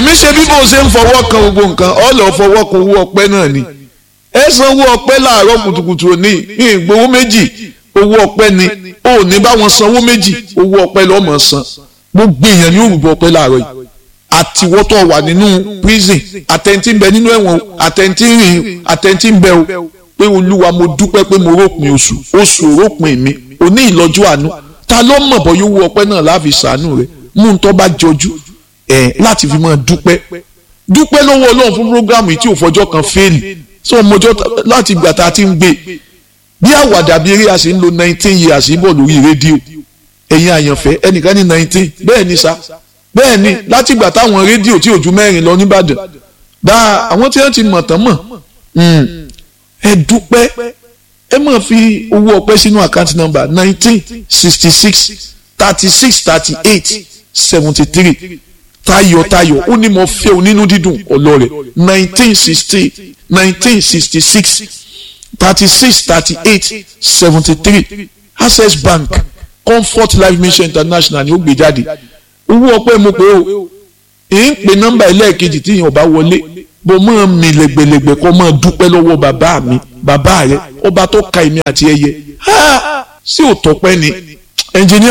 èmi ṣe bí bó ṣe ń fọwọ́ kan gbogbo nǹkan ọ lọ fọwọ́ kan owó ọpẹ́ náà ni ẹ san owó ọpẹ́ láàárọ̀ kùtùkùtù òní ìgbowó méjì owó ọpẹ́ ni ó ní báwọn sanwó méjì owó ọpẹ́ lọ́mọ san gbogbo èèyàn ní òrùbọ ọpẹ́ láàárọ̀ yìí àtiwọ́tọ̀ wà nínú prison àtẹ̀ntì ń bẹ nínú ẹ̀wọ̀n àtẹ̀ntì rìn àtẹ̀ntì ń bẹ o pé olúwa mo dúpẹ́ pé mo rópin oṣù oṣù rópin mi òní ìlọ́jú àánú ta ló mọ̀ bọ́ yóò wú ọpẹ́ náà láàfin sàánú rẹ̀ mú un tó bá jọjú ẹ̀ láti fi máa dúpẹ́ dúpẹ́ lọ́wọ́ ọlọ́run fún programu yìí tí ò fọjọ́ kan fẹ́ẹ̀lì sọ mọjọ́ láti ìgbà tá a ti ń gbé bí àwàdà bí eré a sì ń lo nineteen years bọ̀ lórí rédíò ẹ̀yin àyànfẹ́ ẹnìkan ní nineteen bẹ́ẹ̀ ni sa bẹ́ẹ̀ ni láti ìgbà táwọn rédíò tí ò ju mẹ́rin lọ nìbàdàn dáa àwọn tí wọ́n ti mọ̀ tán mọ̀ ẹ dúpẹ́ ẹ máa fi owó ọpẹ́ sínú àkáǹtì nọ́mbà nineteen sixty six thirty six thirty eight seventy three tayọ̀tayọ̀ ó ní mo fẹ́ o nínú dídùn ọlọ́rẹ̀ nineteen sixty nineteen sixty six thirty six thirty eight seventy three access bank comfort life mission international ni ó gbé jáde owó ọpẹ́ mo pé o èyí ń pe nọ́mbà ẹlẹ́ẹ̀kejì tí èèyàn bá wọlé bó máa mi lẹ́gbẹ̀lẹ́gbẹ̀ kó máa dúpẹ́ lọ́wọ́ bàbá mi bàbá rẹ ọba tó ka èmi àti ẹyẹ sí òtọ́pẹ́ ni ẹnjìníà.